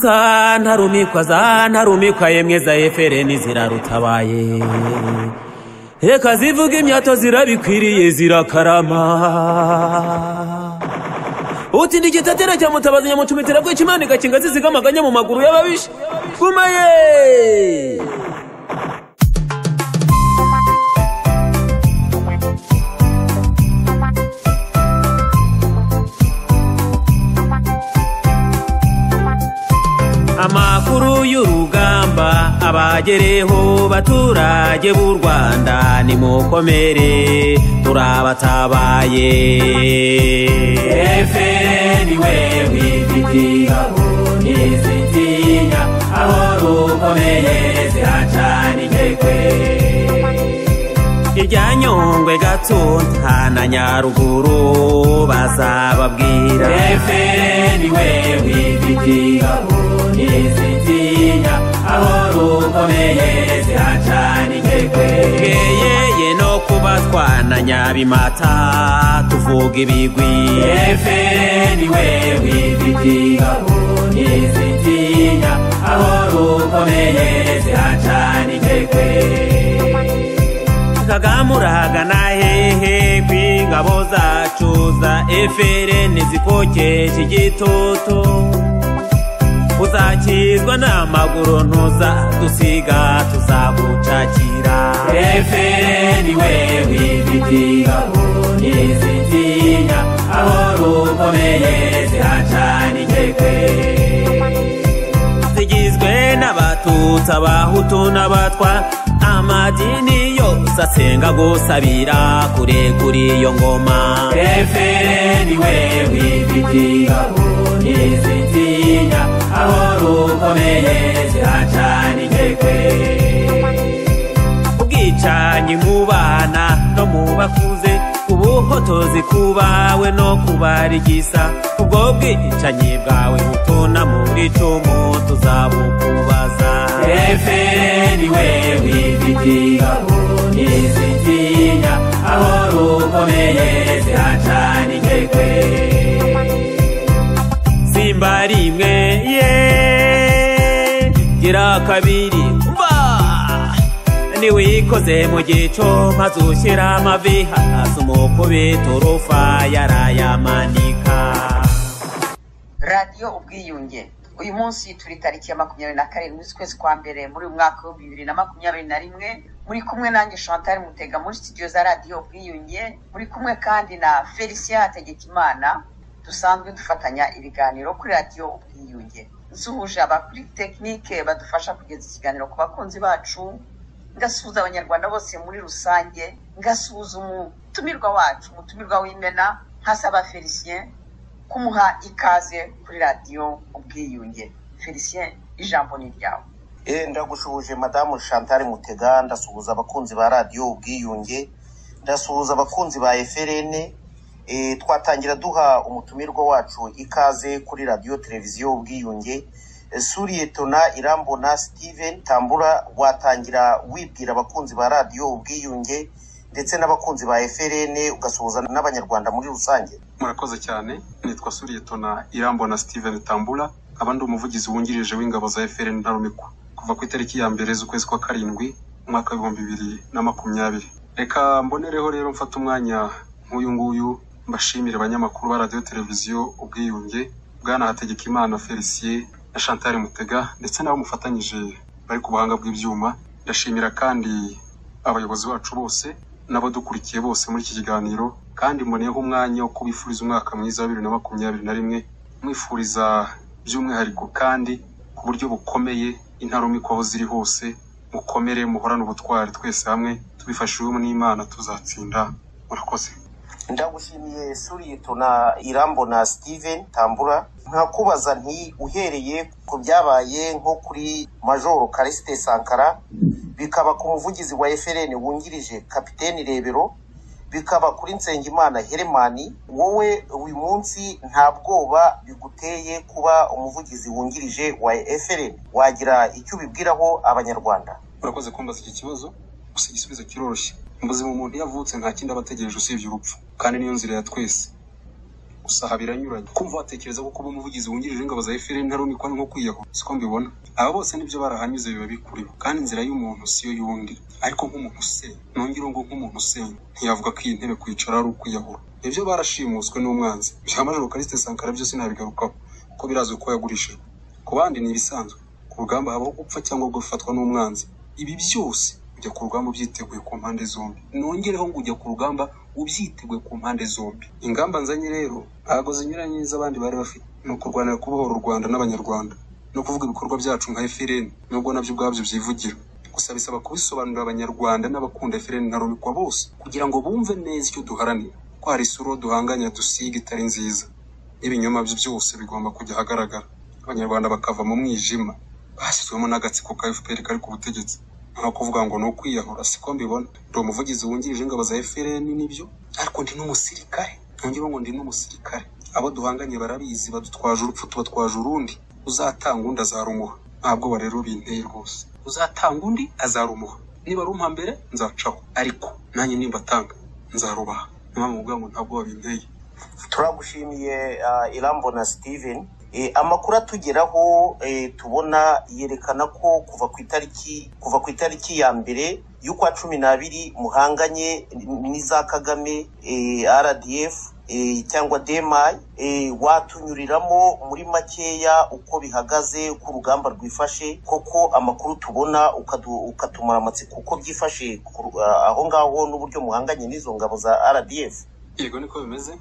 ziraruta ntarumikwa za ntarumikwa yemwe za efereni zirarutabaye reka zivuga imyato zirabikwiriye zirakarama utinda igitatera cya mutabazi nyamucumitira bwica imana igakinga zisiga amaganya mu maguru y'ababisha gumaye amakuru y'urugamba abagereho baturage b'u rwanda nimukomere turabatabaye efeni wewe ifitiya ntizitinya aho rukomeye ziracana intege irya nyungwe gatunta na nyaruguru bazababwira efeni wewe ifitiya ntizitinya aho rukomeye ziracana intege twegeyeye no kuba twana nyabimata tuvuga ibigwi efeni wewe ifitiya ntizitinya aho rukomeye ziracana intege kagame urahagana hehe kw'ingabo zacu za efereni zikokesha igitutu uzakizwa n'amaguru ntuzadusiga tuzagucakira Efeni wewe ifitiya ntizitinya aho rukomeye ziracana intege zigizwe n'abatutsi abahutu n'abatwa amadini yose asenga gusabira kure kuri iyo ngoma Efeni wewe ifitiya ntizitinya aho rukomeye ziracana intege ubwicanyi mu bana no mu bakuze ubuhotozi kubawe no kubarigisa ubwo bwicanyi bwawe butona muri cumu tuzabukubaza Efeni wewe ifitiya ntizitinya aho rukomeye ziracana intege simba rimwe ye gira kabiri mba niwikoze mu gico maze ushyira amavi hasi umukubita urufa yarayamanika radiyo ubwiyunge uyu munsi turi tariki ya makumyabiri na karindwi z'ukwezi kwa mbere muri uyu mwaka w'ibihumbi bibiri na makumyabiri na rimwe muri kumwe nanjye chantal mutega muri studio za radiyo ubwiyunge muri kumwe kandi na felicien hategekimana dusanzwe dufatanya ibiganiro kuri radiyo ubwiyunge nsuhuje abakuri tekinike badufasha kugeza ikiganiro ku bakunzi bacu ngasuhuza abanyarwanda bose muri rusange ngasuhuza umutumirwa wacu umutumirwa w'imena nkasaba felicien kumuha ikaze kuri radiyo ubwiyunge felicien ijambo ni ryawe Eh, ndagusuhuje madamu chantal mutega ndasuhuza abakunzi ba radiyo ubwiyunge ndasuhuza abakunzi ba eferene eh, twatangira duha umutumirwa wacu ikaze kuri radiyo televiziyo ubwiyunge Eh, suriye tona irambona steven tambura watangira wibwira abakunzi ba radiyo ubwiyunge ndetse n'abakunzi ba eferene ugasuhuza n'abanyarwanda muri rusange murakoze cyane nitwa suriyetona irambona steven tambura aba ndi umuvugizi wungirije w'ingabo za fpr ntarumikwa kuva ku itariki ya mbere z'ukwezi kwa karindwi umwaka w'ibihumbi bibiri na makumyabiri reka mbonereho rero mfate umwanya nk'uyu nguyu mbashimire abanyamakuru ba radiyo televiziyo ubwiyunge bwana hategekimana felicien na chantal mutega ndetse n'abo mufatanyije bari ku buhanga bw'ibyuma ndashimira kandi abayobozi bacu bose n'abadukurikiye bose muri iki kiganiro kandi mboneyeho umwanya wo kubifuriza umwaka mwiza wa bibiri na makumyabiri na rimwe mwifuriza by'umwihariko kandi ku buryo bukomeye intarumikwa aho ziri hose mukomere muhorane ubutwari twese hamwe tubifashijwemo n'imana tuzatsinda murakoze ndagushimiye suriye tona irambona steven tambura nkakubaza nti uhereye ku byabaye nko kuri majoro karisite sankara bikaba ku muvugizi wa efereni wungirije kapiteni rebero bikaba kuri nsengimana heremani wowe uyu munsi nta bwoba biguteye kuba umuvugizi wungirije wa efereni wagira icyo ubibwiraho abanyarwanda urakoze kumbaza iki kibazo gusa igisubizo kiroroshye mu buzima umuntu iyo avutse nta kindi aba ategereje usibye urupfu kandi niyo nzira ya twese gusa aha biranyuranye kumva watekereza ko kuba umuvugizi wungirije w'ingabo za FPR nta rumikwa nko kwiyaho siko mbibona aba bose nibyo barahanyuze biba bikuriho kandi inzira y'umuntu siyo y'undi ariko nk'umuntu usenya nongere ngo nk'umuntu usenya ntiyavuga ko iyi ntebe kwicara ari ukwiyahura ibyo barashimuswe n'umwanzi bya majoro Callixte Sankara byo sinabigarukaho kuko birazwi ko yagurishijwe ku bandi ni ibisanzwe ku rugamba habaho gupfa cyangwa gufatwa n'umwanzi ibi byose ujya ku rugamba ubyiteguye ku mpande zombi nongereho ngo ujya ku rugamba ubyiteguye ku mpande zombi ingamba nzanye rero ntabwo zinyuranye n'iz'abandi bari bafite ni ukurwanira kubohora u rwanda n'abanyarwanda no kuvuga ibikorwa byacu nka efireni nubwo nabyo ubwabyo byivugira gusa bisaba kubisobanurira abanyarwanda n'abakunda efireni na rumikwa bose kugira ngo bumve neza icyo duharanira ko hari isura duhanganya dusiga itari nziza n'ibinyoma byo byose bigomba kujya ahagaragara abanyarwanda bakava mu mwijima bashyizwemo n'agatsiko ka fpr kari ku butegetsi nta kuvuga ngo ni ukwiyahura siko mbibona ndi umuvugizi wungirije ingabo za fpr nibyo ariko ndi n'umusirikare ntongere ngo ndi n'umusirikare abo duhanganye barabizi badutwaje urupfu tubatwaje urundi uzatanga undi azarumuha nta bwoba rero binteye rwose uzatanga undi azarumuha niba rumpa mbere nzacaho ariko nanjye nimbatanga nzarubaha niyo mpamvu mvuga ngo nta bwoba binteye turagushimiye ah, irambo na steven Eh, amakuru atugeraho eh, tubona yerekana ko kuva ku itariki kuva ku itariki ya mbere y'ukwa cumi n'abiri muhanganye n'iza kagame eh, rdf eh, cyangwa dmi eh, watunyuriramo muri makeya uko bihagaze uko urugamba rwifashe koko amakuru tubona ukadu- ukatumara amatsiko uko byifashe ku ru- ah, aho ngaho n'uburyo muhanganye n'izo ngabo za rdf yego niko bimeze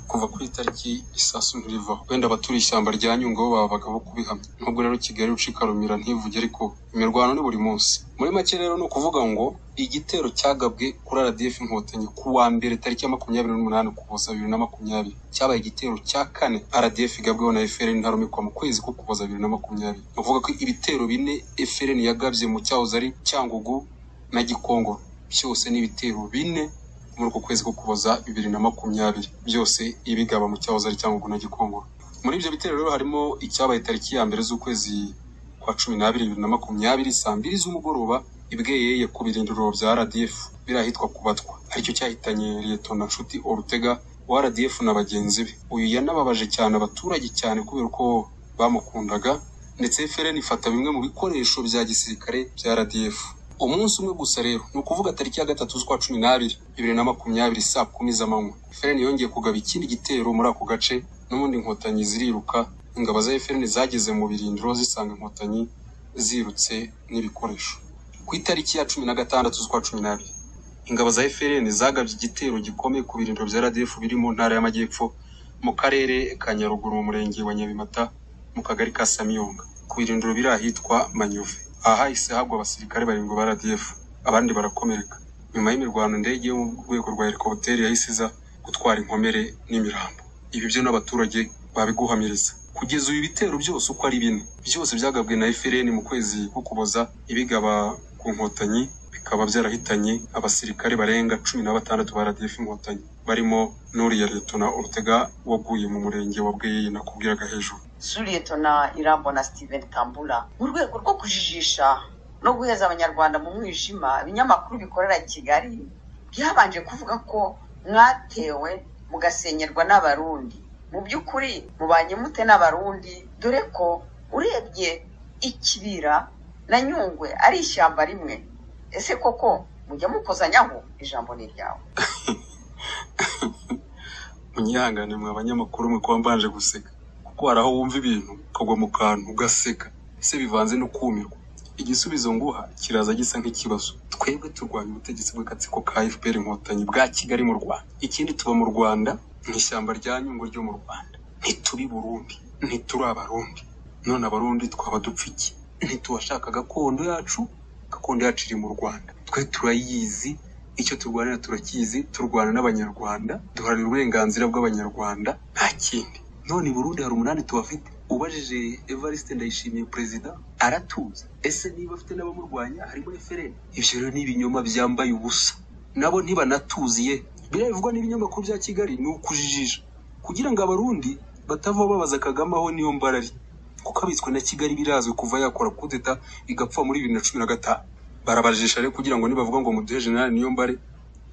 kuva kuri tariki isasu ntirivaho wenda abaturiye ishyamba rya nyungwe bo babaga bo kubihamya nubwo rero kigali ucikarumira ntivuge ariko imirwano ni buri munsi muri make rero ni ukuvuga ngo igitero cyagabwe kuri rdf inkotanyi ku wa mbere tariki ya makumyabiri n'umunani ukuboza bibiri na makumyabiri cyabaye igitero cya kane rdf igabweho na frn ntarumikwa mu kwezi ko kuboza bibiri na makumyabiri ni ukuvuga ko ibitero bine frn yagabye mu cyahoze ari cyangugu na gikongo byose ni ibitero bine muri uku kwezi ko kuboza bibiri na makumyabiri byose ibigaba mu cyahoze ari cyangugu na gikongoro muri ibyo bitero rero harimo icyabaye tariki ya mbere z'ukwezi kwa cumi n'abiri bibiri na makumyabiri saa mbiri z'umugoroba ibweyeye ku birindiro bya rdf biri ahitwa kubatwa aricyo cyahitanye liyetona nshuti orutega wa rdf na bagenzi be uyu yanababaje cyane abaturage cyane kubera ko bamukundaga ndetse FRN ifata bimwe mu bikoresho bya gisirikare bya rdf umunsi umwe gusa rero ni ukuvuga tariki ya gatatu z'ukwa cumi n'abiri bibiri na makumyabiri saa kumi z'amanywa FRN yongeye kugaba ikindi gitero muri ako gace n'ubundi inkotanyi ziriruka ingabo za FRN zageze mu birindiro zisanga inkotanyi zirutse n'ibikoresho ku itariki ya cumi na gatandatu z'ukwa cumi n'abiri ingabo za FRN zagabye igitero gikomeye ku birindiro bya RDF biri mu ntara y'amajyepfo mu karere ka Nyaruguru mu murenge wa Nyabimata mu kagari ka Samyonga ku birindiro biri ahitwa Manyove aha hahise hagwa abasirikare barindwi ba RDF abandi barakomereka nyuma y'imirwano indege yo mu rwego rwa helikopteri yahise iza gutwara inkomere n'imirambo ibi byo n'abaturage babiguhamiriza kugeza ubu ibitero byose uko ari bine byose byagabwe na FRN mu kwezi ko kuboza ibigaba ku nkotanyi bikaba byarahitanye abasirikare barenga cumi na batandatu ba RDF inkotanyi barimo n'uriya Liyetona Orutega waguye mu murenge wa Bweyeye nakubwiraga hejuru suryetona irambo na steven tambura mu rwego rwo kujijisha no guheza abanyarwanda mu mwijima ibinyamakuru bikorera i kigali byabanje kuvuga ko mwatewe mugasenyerwa n'abarundi mu by'ukuri mubanye mute n'abarundi dore ko urebye ikibira na nyungwe ari ishyamba rimwe ese koko mujya mukozanyaho ijambo ni iryawe munyihangane mwa banyamakuru mwe kuba mbanje guseka kuko hari aho wumva ibintu ukagwa mu kantu ugaseka ese bivanze no kumirwa igisubizo nguha kiraza gisa nk'ikibazo twebwe turwanya ubutegetsi bw'agatsiko ka fpr inkotanyi bwa kigali mu rwanda ikindi tuba mu rwanda mu ishyamba rya nyungwe ryo mu rwanda ntituri burundi ntituri abarundi none abarundi twaba dupfa iki ntitubashaka gakondo yacu gakondo yacu iri mu rwanda twe turayizi icyo turwanira turakizi turwana n'abanyarwanda duharanira uburenganzira bw'abanyarwanda nta kindi none i burundi hari umunani tubafite ubajije evariste ndayishimiye perezida aratuza ese niba afite n'abamurwanya harimo fpr ibyo rero ni ibinyoma byambaye ubusa nabo ntibanatuziye biriya bivugwa n'ibinyamakuru bya kigali ni ukujijisha kugira ngo abarundi batava babaza kagame aho niyo mbarari kuko abitswe na kigali birazwi kuva yakora kudeta igapfa muri bibiri na cumi na gatanu barabajisha rero kugira ngo nibavuga ngo muduhe generali niyo mbare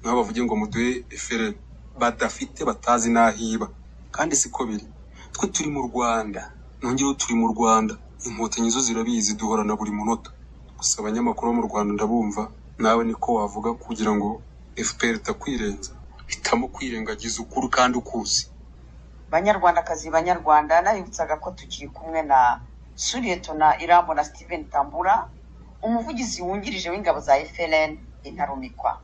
nabo bavuge ngo muduhe efere badafite batazi n'ahiba kandi siko biri twe turi mu rwanda nongereho turi mu rwanda inkotanyi zo zirabizi duhorana buri munota gusa abanyamakuru bo mu rwanda ndabumva nawe niko wavuga kugira ngo fpr itakwirenza hitamo kwirengagiza ukuri kandi ukuzi banyarwandakazi banyarwanda nabibutsaga ko tukiri kumwe na suriyetona irambo na steven tambura umuvugizi wungirije w'ingabo za frn intarumikwa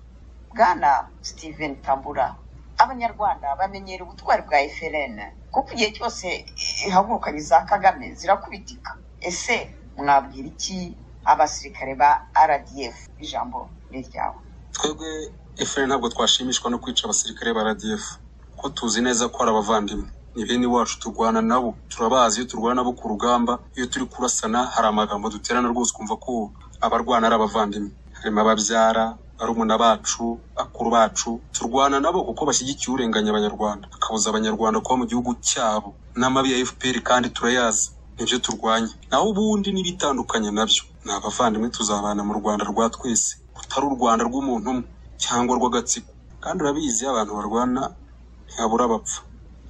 bwana steven tambura abanyarwanda bamenyera ubutwari bwa frn kuko igihe cyose ihagurukanye za kagame zirakubitika ese mwabwira iki abasirikare ba rdf ijambo ni iryawe twebwe efuperi ntabwo twashimishwa no kwica abasirikare ba radf kuko tuzi neza ko ari abavandimwe ni bene iwacu turwana nabo turabazi iyo turwana nabo ku rugamba iyo turi kurasana hari amagambo duterana rwose ukumva ko abarwana ari abavandimwe harimo ababyara barumuna bacu bakuru bacu turwana nabo kuko bashyigikiye urenganya abanyarwanda bakabuza abanyarwanda kuba mu gihugu cyabo n'amabi ya efuperi kandi turayazi nibyo turwanya naho ubundi n'ibitandukanye nabyo ni abavandimwe tuzabana mu rwanda rwa twese rutari u rwanda rw'umuntu umwe cyangwa rw'agatsiko kandi urabizi iyo abantu barwana ntibabura abapfa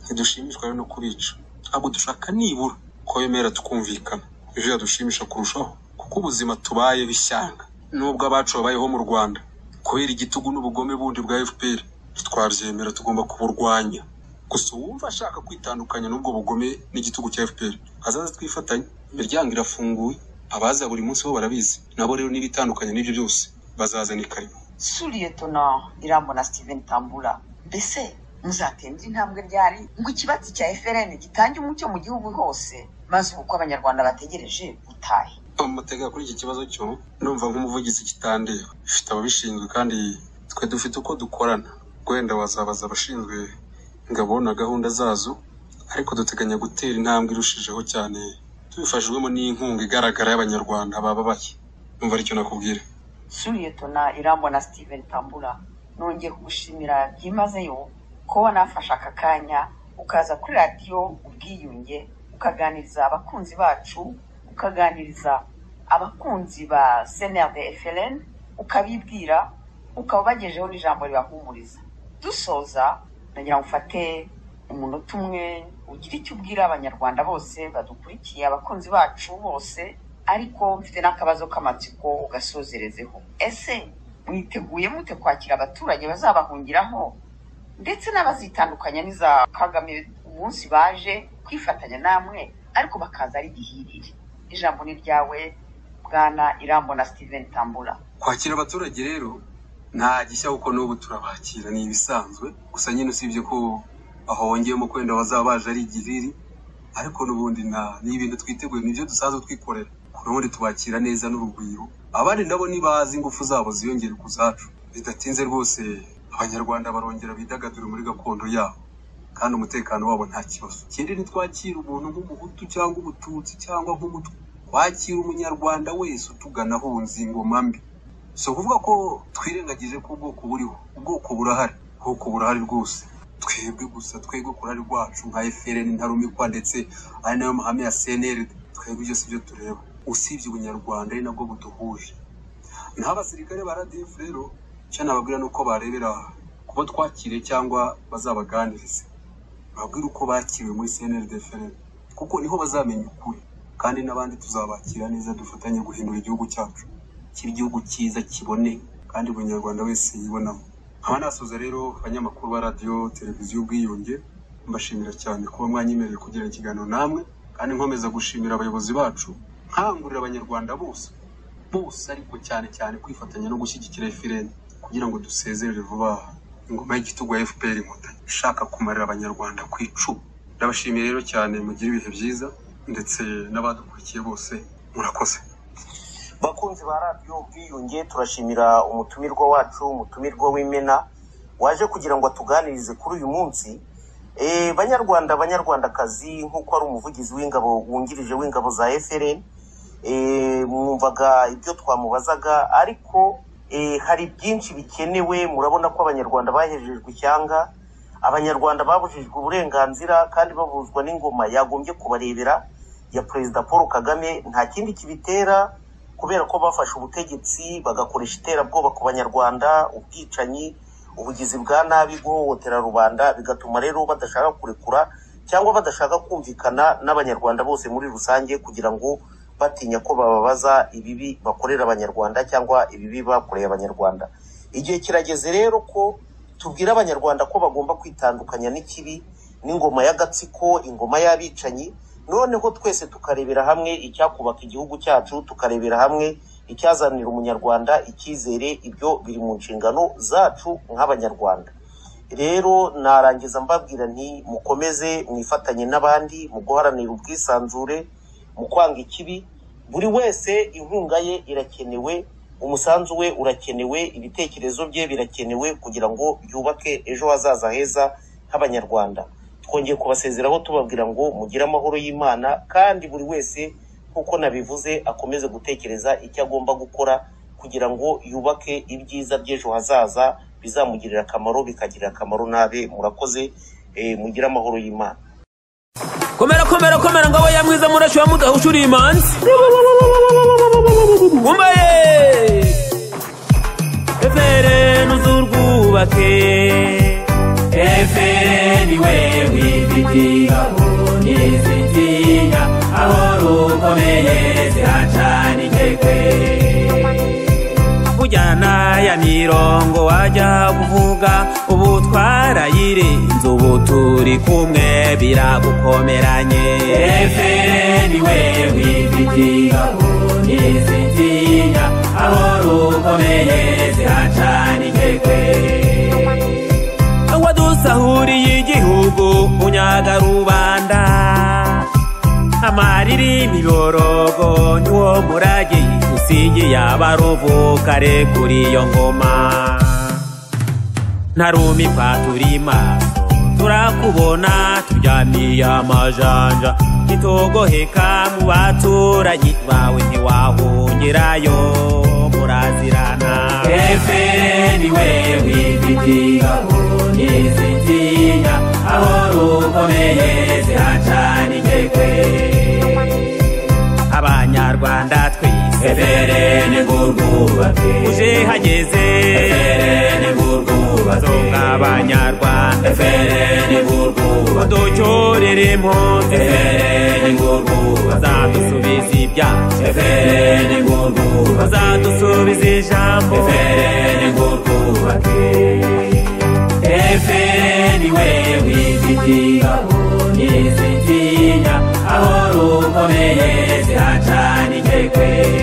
ntidushimishwa rero no kubica ntabwo dushaka nibura ko bemera tukumvikana ibyo byadushimisha kurushaho kuko ubuzima tubayeho ishyanga nubwo abacu babayeho mu rwanda kubera igitugu n'ubugome bundi bwa fpr ntitwabyemera tugomba kuburwanya gusa uwumva ashaka kwitandukanya n'ubwo bugome n'igitugu cya fpr azaze twifatanye imiryango irafunguye abaza buri munsi bo barabizi nabo rero n'ibitandukanye n'ibyo byose bazazana ikarimo suriyetona irambo na steven tambura mbese muzatemba intambwe ryari ngo ikibatsi cya frn gitange umucyo mu gihugu hose maze ubu ko abanyarwanda bategereje butahe amatega kuri iki kibazo cyo ndumva nk'umuvugizi kitandeba ifite ababishinzwe kandi twe dufite uko dukorana wenda wazabaza abashinzwe ingabo na gahunda zazo ariko duteganya gutera intambwe irushijeho cyane tubifashijwemo n'inkunga igaragara y'abanyarwanda baba babaye numva aricyo nakubwira suriyetona irangwa na steven tambura nongeye kugushimira byimazeyo ko wanafashe aka kanya ukaza kuri radiyo ubwiyunge ukaganiriza abakunzi bacu ukaganiriza abakunzi ba senerde efelen ukabibwira ukabagejeho n'ijambo ribahumuriza dusoza nagira ngo ufate umunota umwe ugire icyo ubwira abanyarwanda bose badukurikiye abakunzi bacu bose ariko mfite n'akabazo k'amatsiko ugasozerezeho ese mwiteguye mute kwakira abaturage bazabahungiraho ndetse n'abazitandukanya n'iza kagame umunsi baje kwifatanya namwe ariko bakaza ari gihirire ijambo ni ryawe bwana irambo na steven tambura kwakira abaturage rero nta gishya kuko n'ubu turabakira ni ibisanzwe gusa nyine usibye ko aho wongeyemo ko wenda bazaba baje ari igihiri ariko n'ubundi nta- ni ibintu twiteguye ni ibyo dusanzwe twikorera ubundi tubakira neza n'urugwiro abandi nabo nibazi ingufu zabo ziyongere ku zacu bidatinze rwose abanyarwanda barongera bidagadure muri gakondo yabo kandi umutekano wabo nta kibazo ikindi ntitwakira umuntu nk'umuhutu cyangwa umututsi cyangwa nk'umutwe wakira umunyarwanda wese utugana ahunze ingoma mbi si ukuvuga ko twirengagije ko ubwoko buriho ubwoko burahari ubwoko burahari rwose twebwe gusa twebwe ku ruhare rwacu nka efuperi ntarumikwa ndetse ari nayo mahame ya seneri twebwe ibyo si byo tureba usibye ubunyarwanda ari nabwo buduhuje n'abasirikare ba radiyanti rero icyo nababwira ni uko barebera kuba twakire cyangwa bazabaganirize babwire uko bakiriwe muri seneri deferere kuko niho bazamenya ukuri kandi n'abandi tuzabakira neza dufatanye guhindura igihugu cyacu kiba igihugu cyiza kibone kandi buri nyarwanda wese yibonamo nkaba nasoza rero abanyamakuru ba radiyo televiziyo ubwiyunge mbashimira cyane kuba mwanyemereye kugirana ikiganiro namwe kandi nkomeza gushimira abayobozi bacu nkangurira abanyarwanda bose bose ariko cyane cyane kwifatanya no gushyigikira efuperi kugira ngo dusezerere vuba aha ingoma y'igitugu ya efuperi inkotanyi ishaka kumarira abanyarwanda ku icumu ndabashimiye rero cyane mugire ibihe byiza ndetse n'abadukurikiye bose murakoze bakunzi ba radiyo ubwiyunge turashimira umutumirwa wacu umutumirwa w'imena waje kugira ngo atuganirize kuri uyu munsi Eh, banyarwanda banyarwandakazi nk'uko ari umuvugizi w'ingabo wungirije w'ingabo za frn eh, mwumvaga ibyo twamubazaga ariko eh, hari byinshi bikenewe murabona ko abanyarwanda bahejejwe ishyanga abanyarwanda babujijwe uburenganzira kandi babuzwa n'ingoma yagombye kubarebera ya perezida paul kagame nta kindi kibitera kubera ko bafashe ubutegetsi bagakoresha iterabwoba ku banyarwanda ubwicanyi ubugizi bwa nabi guhohotera rubanda bigatuma rero badashaka kurekura cyangwa badashaka kumvikana n'abanyarwanda bose muri rusange kugira ngo batinya ko bababaza ibibi bakorera abanyarwanda cyangwa ibibi bakoreye abanyarwanda igihe kirageze rero ko tubwira abanyarwanda ko bagomba kwitandukanya n'ikibi n'ingoma y'agatsiko ingoma y'abicanyi noneho twese tukarebera hamwe icyakubaka igihugu cyacu tukarebera hamwe icyazanira umunyarwanda icyizere ibyo biri mu nshingano zacu nk'abanyarwanda rero narangiza mbabwira nti mukomeze mwifatanye n'abandi mu guharanira ubwisanzure mu kwanga ikibi buri wese inkunga ye irakenewe umusanzu we urakenewe ibitekerezo bye birakenewe kugira ngo byubake ejo hazaza heza h'abanyarwanda twongeye kubasezeraho tubabwira ngo mugire amahoro y'imana kandi buri wese nk'uko nabivuze akomeze gutekereza icyo agomba gukora kugira ngo yubake ibyiza by'ejo hazaza bizamugirira akamaro bikagirira akamaro n'abe murakoze eh, mugire amahoro y'imana komera komera komera ngabo ya mwiza murashi wa mudahushura iyi mansi umbaye efere nuzurwubake efere niwe wifiti gahuni zitinya aho rukomeye ziracanikekwe ujyana ya mirongo wajya kuvuga ubu twarayirinze ubu turi kumwe biragukomeranye efere niwe wifiti gahuni zitinya aho rukomeye ziracanikekwe wadusahuriye igihugu unyaga rubanda amariri imiborogo niwo murage usigiye abaruvukare kuri iyo ngoma ntarumikwa turi maso turakubona turyamiye amajanja ntitogoheka mu baturanyi bawe ntiwahungirayo murazirana efere niwe wifiti gahuni zitinya aho rukomeye ziracanikekwe abanyarwanda twese efere ni ngurwubake uje hageze efere ni ngurwubake tunga abanyarwanda efere ni ngurwubake uducyorere impunzi efere ni ngurwubake bazadusubiza ibyacu efere ni ngurwubake bazadusubiza ijambo efere ni ngurwubake efere ni we wifiti gahuni zitinya aho rukomeye ziracanikekwe